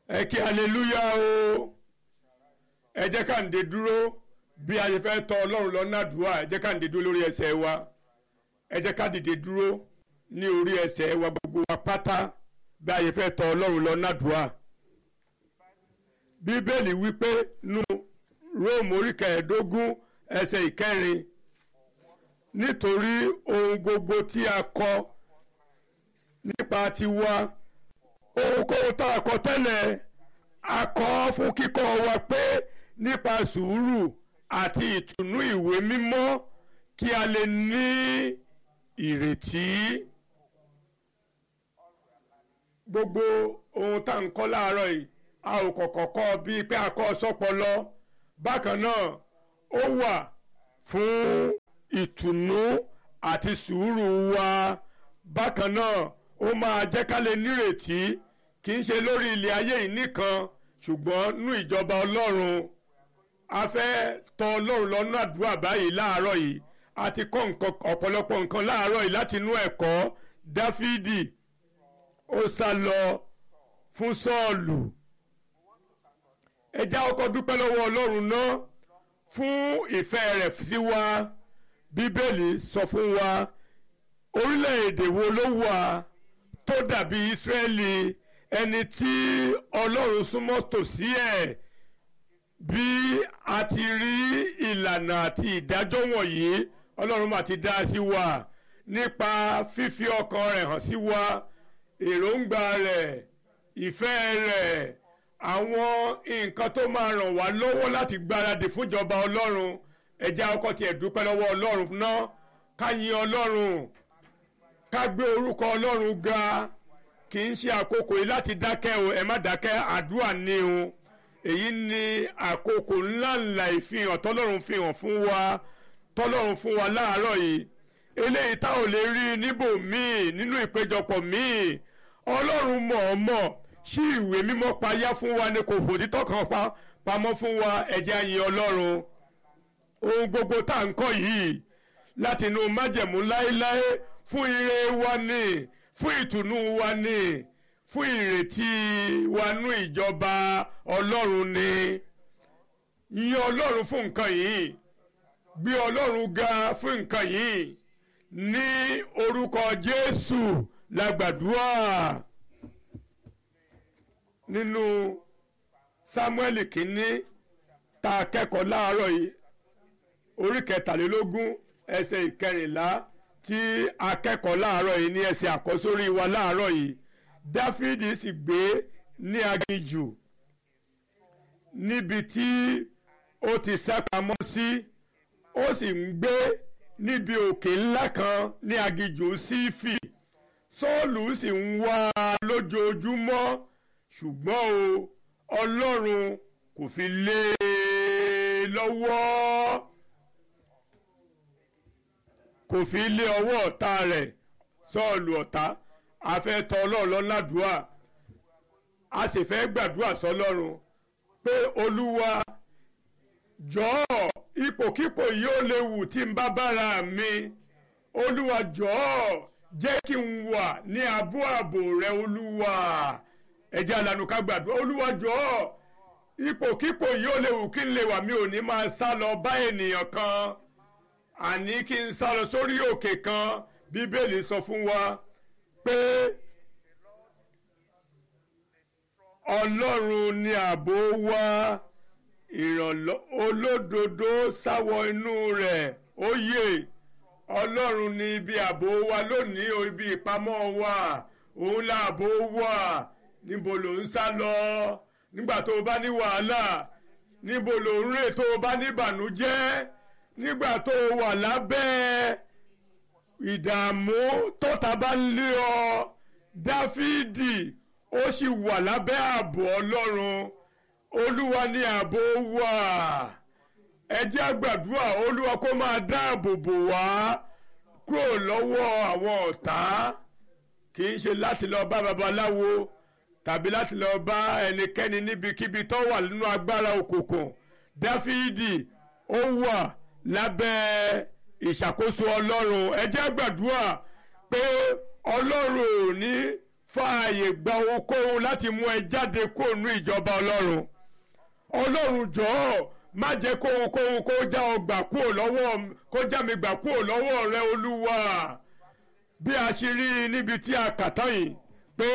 ẹ kí aleluya o ẹ jẹ́ ká ń de dúró bí a ṣe fẹ́ tọ̀ ọlọ́run lọ́nà àdúrà ẹ jẹ́ ká ń de dúró lórí ẹsẹ̀ wa ẹ jẹ́ ká dìde dúró ní orí ẹsẹ̀ wa gbogbo wa pátá bí a ṣe fẹ́ tọ̀ ọlọ́run lọ́nà àdúrà bíbélì wípé nu róòmù orí kẹẹ̀ẹ́dógún ẹsẹ̀ ìkẹrin nítorí ohun gbogbo tí a kọ nípa tiwa ohunkóhun tá a kọ tẹ́lẹ̀ a kọ fún kíkọ́ wa pé nípa sùúrù àti ìtùnú ìwé mímọ́ kí a lè ní ìrètí. gbogbo ohun tá à ń kọ́ láàárọ̀ yìí a ò kọ̀kọ̀ kọ́ bíi pé a kọ́ sọ́pọlọ bákan náà ó wà fún ìtùnú àti sùúrù wa bákan náà ó máa jẹ́ ká lè nírètí kì í ṣe lórí ilẹ̀ ayé yìí nìkan ṣùgbọ́n nú ìjọba ọlọ́run a fẹ́ tọ̀ ọlọ́run lọ́nà àdúrà báyìí láàárọ̀ yìí a ti kọ́ ọ̀pọ̀lọpọ̀ nǹkan láàárọ̀ yìí láti inú ẹ̀kọ́ dáfídì ó sá lọ fún sọ́ọ̀lù ẹ já ọkọ̀ dúpẹ́ lọ́wọ́ ọlọ́run náà fún ìfẹ́ rẹ̀ sí wa bíbélì sọ fún wa orílẹ̀-èdè wo ló wà tó dàbí ìsírẹ́lì ẹni tí ọlọ́run súnmọ́ tòsí ẹ̀ bí a ti rí ìlànà àti ìdájọ́ wọ̀nyí ọlọ́run mà ti dá sí wa nípa fífi ọkàn rẹ̀ hàn sí wa èròǹgbà rẹ̀ ìfẹ́ rẹ̀ àwọn nǹkan tó máa ràn wá lọ́wọ́ láti gbáradì fúnjọba ọlọ́run ẹja ọkọ tiẹ̀ dúpẹ́ lọ́wọ́ ọlọ́run náà ká yin ọlọ́run ká gbé orúkọ ọlọ́run ga kì í ṣe àkókò yìí láti dákẹ́ o ẹ má dákẹ́ àdúrà ní o èyí ni àkókò ńláńlá ìfihàn tọ́lọ́run fihàn fún wa tọ́lọ́run fún wa láàárọ̀ yìí eléyìí tá ò lè rí níbò míì nínú ìpéjọpọ̀ míì ọlọ́run mọ̀ọ́mọ̀ ṣí ìwé mímọ́ payá fún wa ni kò fòtítọ́ kan pa pamọ́ fún wa ẹ̀jẹ̀ àyìn ọlọ́run ohun gbogbo tá à ń kọ́ yìí láti inú májẹ̀mú láéláé fún ire wa ni fún ìtùnú wa ni fún ìrètí wa nú ìjọba ọlọ́run ni yìn ọlọ́run fún nǹkan yìí gbé ọlọ́run ga fún nǹkan yìí ní orúkọ jésù la gbàdúrà nínú samuel kínní tá a kẹ́kọ̀ọ́ láàárọ̀ yìí orí kẹtàlélógún ẹsẹ̀ ìkẹrìnlá tí a kẹ́kọ̀ọ́ láàárọ̀ yìí ní ẹsẹ̀ àkọ́sórí wa láàárọ̀ yìí dáfídì sì gbé ní aginjù níbi tí ó ti sápamọ́ sí ó sì ń gbé níbi òkè ńlá kan ní aginjù sífì sọ́ọ̀lù sì ń wá a lójoojúmọ́ ṣùgbọ́n o ọlọ́run kò fi lé e lọ́wọ́ kò fi lé ọwọ́ ọ̀tá rẹ̀ sọ́ọ̀lù ọ̀tá a fẹ́ tọ̀ ọlọ́run lọ́nàdúà a sì fẹ́ gbàdúrà sọlọ́run pé olúwa jọ̀ọ́ ipòkípò yìí ó léwu tí n bá bára mi olúwa jọ̀ọ́ jẹ́ kí n wà ní abú ààbò rẹ olúwa ẹ̀jẹ̀ àlànà ká gbàdúrà olúwa jọ̀ọ́ ipòkípò yìí ó léwu kí n lè wà mí ò ní máa sá lọ bá ènìyàn kan àní kí n sá lọ sórí òkè kan bíbélì sọ fún wa pé ọlọ́run ni ààbò wa ìrànlọ́ olódodo sáwọ inú rẹ̀ ó yè ọlọ́run ni ibi ààbò wa lónìí o ibi ìpamọ́ wa òun láàbò wa níbo ló ń sá lọ nígbà tó o bá ní wàhálà níbo ló ń rè tó o bá ní ìbànújẹ́ nígbà tó o wà lábẹ́ ìdààmú tọ́ta bá ń lé ọ dáfídì ó sì wà lábẹ́ ààbò ọlọ́run olúwa ní ààbò wa ẹ jẹ́ àgbàdúrà olúwa kó máa dáàbò bò wá kúrò lọ́wọ́ àwọn ọ̀tá kì í ṣe láti lọ bá babaláwo tàbí láti lọ bá ẹnikẹ́ni níbikíbi tó wà nínú agbára òkùnkùn dáfídì ó wà lábẹ́ ìṣàkóso ọlọ́run ẹ jẹ́ àgbàdúrà pé ọlọ́run ò ní fààyè gba ohunkóhun láti mú ẹ jáde kúrò ní ìjọba ọlọ́run ọlọ́run jọ̀ọ́ má jẹ́ kóhunkóhun kó já ọ gbà kúrò lọ́wọ́ kó já mi gbà kúrò lọ́wọ́ rẹ olúwa bí a ṣe rí i níbi tí a kà tán yìí pé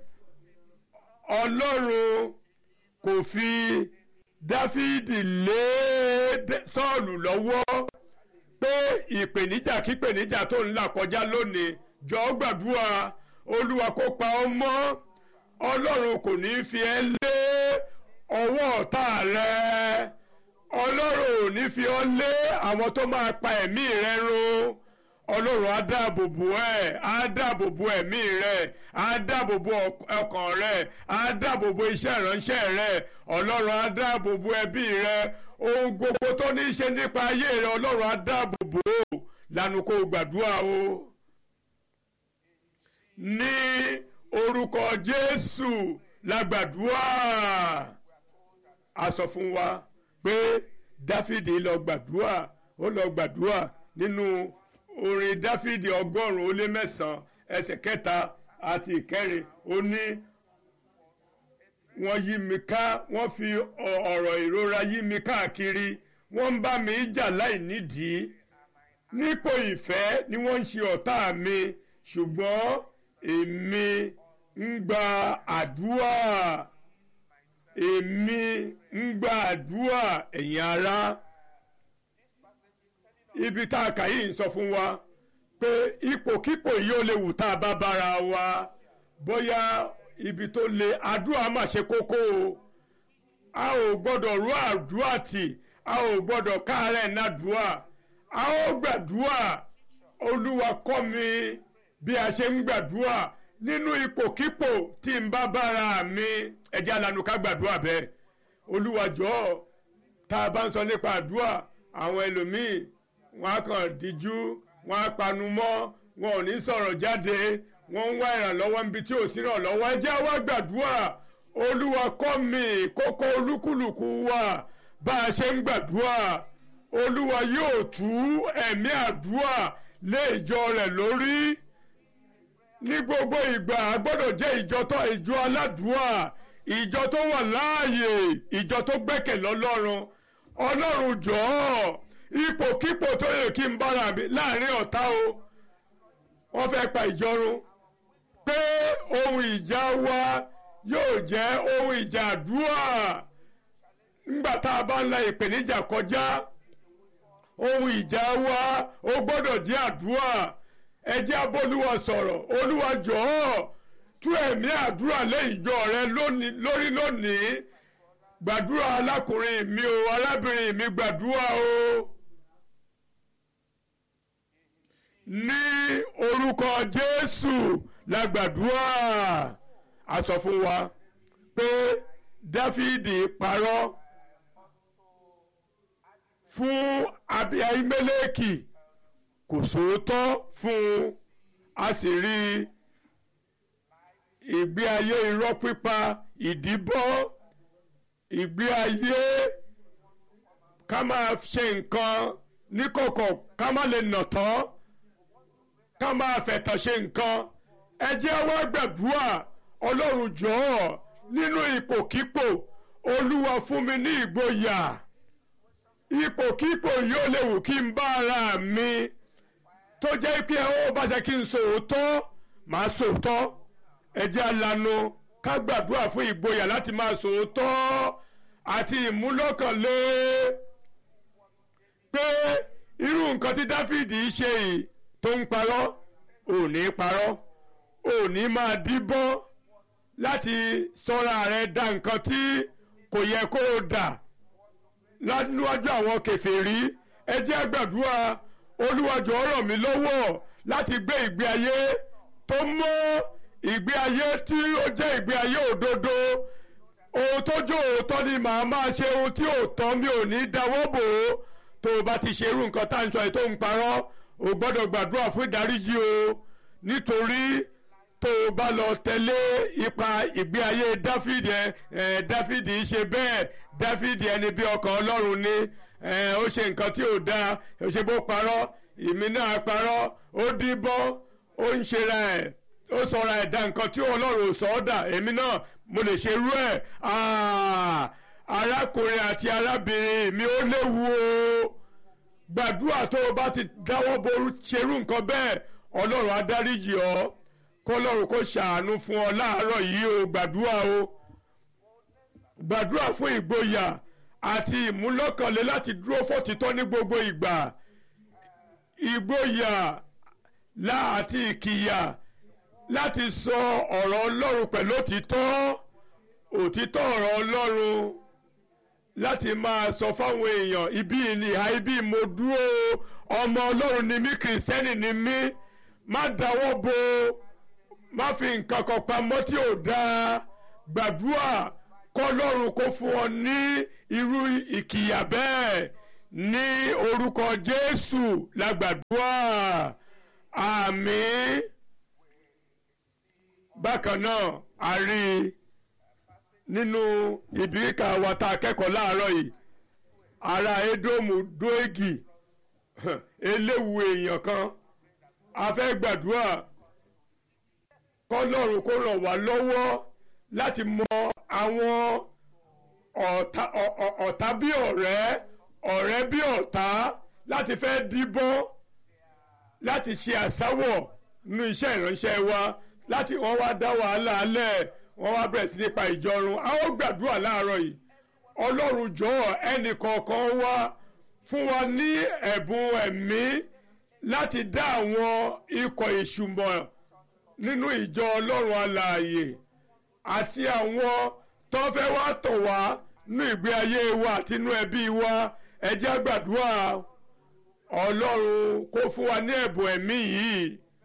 ọlọ́run kò fi dáfídì lé sọ́ọ̀lù lọ́wọ́ pé ìpèníjà kípèníjà tó ń là kọjá lónìí jọ̀ọ́ gbàdúrà olúwa kó pa ọ́ mọ́ ọlọ́run kò ní fi ẹ́ lé ọwọ́ ọ̀tá rẹ ọlọ́run ò ní fi ọ́ lé àwọn tó máa pa ẹ̀mí rẹ run ọlọ́run á dáàbò bò ẹ́ á dáàbò bò ẹ̀mí rẹ á dáàbò bò ọkàn rẹ á dáàbò bò iṣẹ́ ìránṣẹ́ rẹ ọlọ́run á dáàbò bò ẹbí rẹ ohun gbogbo tó ní í ṣe nípa ayé rẹ ọlọ́run á dáàbò bò ó lanu kó gbàdúrà o ní orúkọ jésù la gbàdúrà a sọ fún wa pé dáfídì lọ gbàdúrà ó lọ gbàdúrà nínú orin dáfídì ọgọ́rùn-ún ó lé mẹ́sàn-án ẹsẹ̀ kẹta àti ìkẹrin ó ní wọ́n yí mi ká wọ́n fi ọ̀rọ̀ ìrora yí mi káàkiri wọ́n ń bá mi jà láì nídìí nípò ìfẹ́ ni wọ́n ń ṣe ọ̀tá mi ṣùgbọ́n èmi ń gba àdúrà èmi ń gba àdúrà ẹ̀yin ará ibi tá a kà yìí ń sọ fún wa pé ipòkípò yìí ó lè wù tá a bá bára wa bóyá ibi tó le àdúrà mà ṣe kókó o a ò gbọ́dọ̀ rú àdúrà tì a ò gbọ́dọ̀ káàárẹ̀ nàdúrà a ó gbàdúrà olúwa kọ́ mi bí a ṣe ń gbàdúrà nínú ipòkípò tí n bá bára mi ẹ̀jẹ̀ alanu ká gbàdúrà bẹ́ẹ̀ olúwa jọ̀ọ́ tá a bá ń sọ nípa àdúrà àwọn ẹlòmíì wọn á kàn díjú wọn á panu mọ́ wọn ò ní sọ̀rọ̀ jáde wọ́n ń wá ìrànlọ́wọ́ níbi tí ò sí ìrànlọ́wọ́ ẹ jẹ́ wá gbàdúrà olúwa kọ́ mi kókó olúkúlùkù wa bá a ṣe ń gbàdúrà olúwa yóò tú ẹ̀mí àdúrà lé ìjọ rẹ̀ lórí ní gbogbo ìgbà a gbọ́dọ̀ jẹ́ ìjọ tó ìjọ aládùúà ìjọ tó wà láàyè ìjọ tó gbẹ́kẹ̀ lọ́lọ́run ọlọ́run jọ̀ọ́ ipòkípò tó yẹ kí n bára mi láàrin ọ̀tá o wọ́n fẹ́ pa ìjọ run pé ohun ìjà wa yóò jẹ́ ohun ìjà àdúrà nígbà tá a bá ń la ìpèníjà kọjá ohun ìjà wa ó gbọ́dọ̀ jẹ́ àdúrà ẹ jẹ́ abólúwa sọ̀rọ̀ olúwa jọ̀ọ́ tú ẹ̀mí àdúrà lé ìjọ rẹ lórí lónìí gbàdúrà alákùnrin mi o arábìnrin mi gbàdúrà o ní orúkọ jésù la gbàdúrà a sọ fún wa pé dáfídì parọ́ fún abiyahimeleki kò sòótọ́ fún un a sì rí ìgbé ayé irọ́ pípa ìdíbọ́ ìgbé ayé ká máa ṣe nǹkan níkọ̀kọ̀ ká má lè nà tán ká máa fẹ̀tàn ṣe nǹkan ẹ jẹ́ wá gbàdúrà ọlọ́run jọ̀ọ́ nínú ipòkípò olúwa fún mi ní ìgboyà ipòkípò yóò lè wù kí n bá ara mi tó jẹ́ pé ó bá jẹ́ kí n sòótọ́ màá sòótọ́ ẹ jẹ́ alanu ká gbàdúrà fún ìgboyà láti máa sòótọ́ àti ìmúlọ́kànlé pé irú nǹkan tí dáfídì ṣe yìí tó ń parọ́ ò ní parọ́ ò ní máa díbọ́n láti sọ́ra rẹ̀ da nǹkan tí kò yẹ kó o dà níwájú àwọn kèfèrí ẹ jẹ́ gbàdúrà Olúwa jọ̀ọ́ ràn mí lọ́wọ́ láti gbé ìgbé ayé tó mọ́ ìgbé ayé tí ó jẹ́ ìgbé ayé òdodo ohun tó jó òótọ́ ni màá máa ṣe ohun tí òótọ́ mi ò ní dáwọ́ bò ó tó o bá ti ṣe irú nǹkan tá à ń sọ yìí tó ń parọ́ o gbọ́dọ̀ gbàdúrà fún ìdáríjì o nítorí tó o bá lọ tẹ̀lé ipa ìgbé ayé dáfídì ẹ dáfídì ṣe bẹ́ẹ̀ dáfídì ẹni bí ọkàn ọlọ́run ni ó ṣe nǹkan tí ò dáa ó ṣe bó parọ́ ìmí náà parọ́ ó díbọ́ ó ń ṣera ẹ̀ ó sọra ẹ̀dá nǹkan tí ọlọ́run ò sọ ọ́ dà èmi náà mo lè ṣe irú ẹ̀ arákùnrin àti arábìnrin mi ó léwu o gbàdúrà tó o bá ti dáwọ́ ború ṣerú nǹkan bẹ́ẹ̀ ọlọ́run á dáríjì ọ́ kọ́lọ́run kó ṣàánú fún ọ láàárọ̀ yìí o gbàdúrà o gbàdúrà fún ìgboyà àti ìmúlọ́kànlé láti dúró fòtítọ́ ní gbogbo ìgbà ìgboyà àti ìkìyà láti sọ ọ̀rọ̀ ọlọ́run pẹ̀lú òtítọ́ òtítọ́ ọ̀rọ̀ ọlọ́run láti máa sọ fáwọn èèyàn ibi ìhà ibi mo dúró ọmọ ọlọ́run ni mí kìrìsìtẹ́nì ni mí má dáwọ́ bo má fi nǹkan kan pamọ́ tí ò dáa gbàdúrà kọ́lọ́run kó fún ọ ní irú ìkìyà bẹ́ẹ̀ ní orúkọ Jésù la gbàdúrà àmín bákan náà a rí i nínú ìbíríkà wa tá a kẹ́kọ̀ọ́ láàárọ̀ yìí ará Édómù dóégì eléwu èèyàn kan a fẹ́ gbàdúrà kọ́lọ́run kó ràn wá lọ́wọ́ láti mọ àwọn ọ̀tá bí ọ̀rẹ́ ọ̀rẹ́ bí ọ̀tá láti fẹ́ díbọ́n láti ṣe àsáwọ̀ nínú iṣẹ́ ìránṣẹ́ wa láti wọ́n wá dá wàhálà alẹ́ wọ́n wá bẹ̀rẹ̀ sí nípa ìjọrun a ó gbàdúrà láàárọ̀ yìí ọlọ́run jọ̀ọ́ ẹnì kọ̀ọ̀kan wá fún wa ní ẹ̀bùn ẹ̀mí láti dá àwọn ikọ̀ ìṣùmọ̀ nínú ìjọ ọlọ́run alààyè àti àwọn tó fẹ́ wá tọ̀ wá nínú ìgbé ayé wa àti inú ẹbí wa ẹ jẹ́ á gbàdúrà ọlọ́run kó fún wa ní ẹ̀bùn ẹ̀mí yìí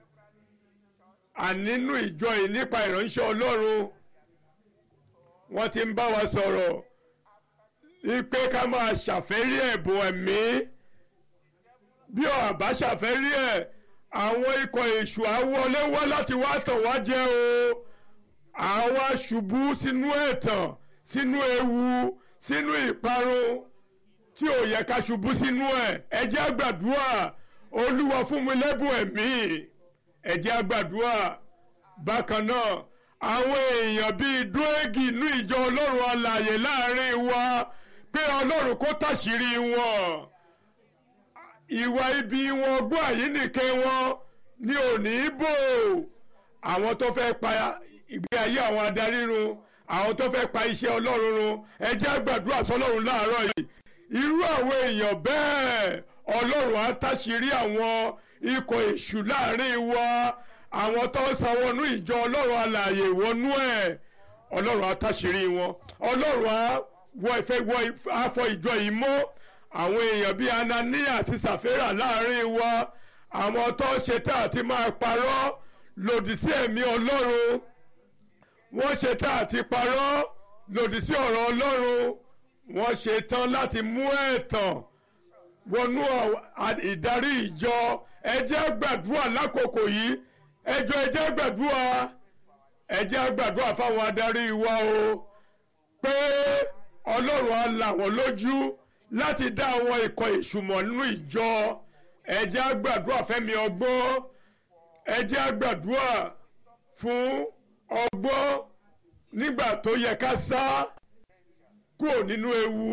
ànínú ìjọ yìí nípa ìránṣẹ́ ọlọ́run wọ́n ti ń bá wa sọ̀rọ̀ wípé ká máa ṣàfẹ́rí ẹ̀bùn ẹ̀mí bí ọ̀bá ṣàfẹ́rí ẹ̀ àwọn ikọ̀ èṣù àwọlé wá láti wá tàn wá jẹ o àwa ṣubú sínú ẹ̀tàn sínú ewu sínú ìparun tí ò yẹ ká ṣubú sínú ẹ̀ ẹ jẹ́ á gbàdúrà olúwa fún mi lẹ́bùn ẹ̀mí ẹ jẹ́ á gbàdúrà bákan náà àwọn èèyàn bíi dúégì inú ìjọ ọlọ́run alààyè láàrin wa pé ọlọ́run kó tàṣírí wọn ìwà ibi wọn gbọ́ àyínnìke wọn ní òní bò àwọn tó fẹ́ pa ìgbé ayé àwọn adarí run àwọn tó fẹ́ pa iṣẹ́ ọlọ́run run ẹ jẹ́ á gbàdúrà sọlọ́run láàárọ̀ yìí irú àwọn èèyàn bẹ́ẹ̀ ọlọ́run á táṣìírí àwọn ikọ̀ èṣù láàrin wa àwọn tó ń sanwó-nú ìjọ ọlọ́run alààyè wọnú ẹ̀ ọlọ́run á táṣìírí wọn ọlọ́run á wọ ìfẹ́ wọ afọ ìjọ yìí mọ́ àwọn èèyàn bíi anania àti sàfẹ́rà láàrin wa àwọn tó ń ṣetá àti máa parọ́ lòdì sí ẹ̀mí ọlọ́run wọ́n ṣetá àti parọ́ lòdì sí ọ̀rọ̀ ọlọ́run wọ́n ṣe tán láti mú ẹ̀tàn wọnú ìdarí ìjọ ẹ jẹ́ gbàdúrà lákòókò yìí ẹjọ́ ẹ jẹ́ gbàdúrà ẹ jẹ́ gbàdúrà fáwọn adarí wa o pé ọlọ́run á là wọ́n lójú láti dá àwọn ikọ̀ ìṣùmọ̀ nínú ìjọ ẹ jẹ́ gbàdúrà fẹ́mi ọgbọ́n ẹ jẹ́ gbàdúrà fún ọgbọ́n nígbà tó yẹ ká sá kúrò nínú ewu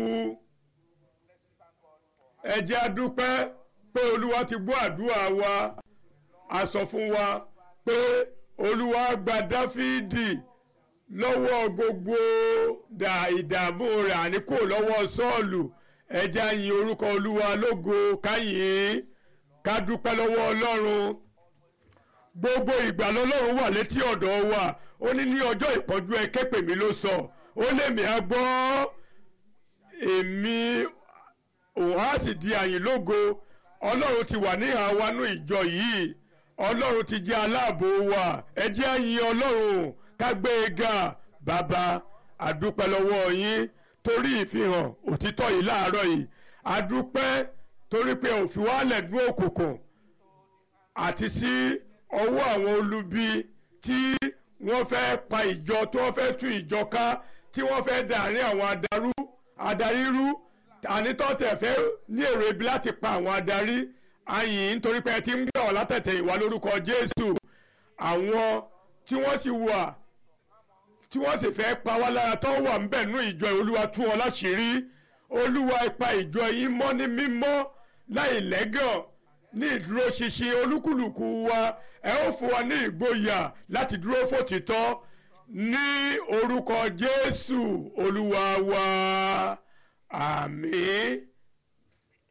ẹ jẹ́ a dúpẹ́ pé olúwa ti gbọ́ àdúrà wa a sọ fún wa pé olúwa gba dáfídì lọ́wọ́ gbogbo ìdààmú rẹ̀ àní kò lọ́wọ́ sọ́ọ̀lù ẹ jẹ́ a yìn orúkọ olúwa lógo káyìn ká dúpẹ́ lọ́wọ́ ọlọ́run gbogbo ìgbà lọ́lọ́run wà létí ọ̀dọ̀ wa ó ní ní ọjọ́ ìpọ́njú ẹ ké pè mí ló sọ ó lèmi á gbọ́ èmi òun á sì di àyìn lógo ọlọ́run ti wà ní àwanú ìjọ yìí ọlọ́run ti jẹ́ aláàbò wa ẹ jẹ́ á yìn ọlọ́run ká gbé e ga bàbá àdúpẹ́ lọ́wọ́ yín torí ìfihàn òtítọ́ yìí láàárọ̀ yìí àdúpẹ́ torí pé òfin wa lẹ̀ dún òkùnkùn àti sí ọwọ́ àwọn olubi tí wọ́n fẹ́ pa ìjọ tí wọ́n fẹ́ tú ìjọ ká tí wọ́n fẹ́ dàárín àwọn adarú adarí rú ànítọ́tẹ̀ fẹ́ ní èrò ibi láti pa àwọn adarí ayìn nítorí pé ẹ ti ń gbé ọ̀ látẹ̀tẹ̀ ìwà lórúkọ Jésù àwọn tí wọ́n sì wà tí wọ́n sì fẹ́ pa wá lára tó wà ń bẹ̀ nú ìjọ olúwa tú wọn láṣìírí olúwa ipa ìjọ yìí mọ́ ní mímọ́ láì lẹ́gàn ní ìdúróṣinṣin olúkúlùkù wa ẹ ó fún wa ní ìgboyà láti dúró fòtítọ́ ní orúkọ jésù olúwa wa àmín.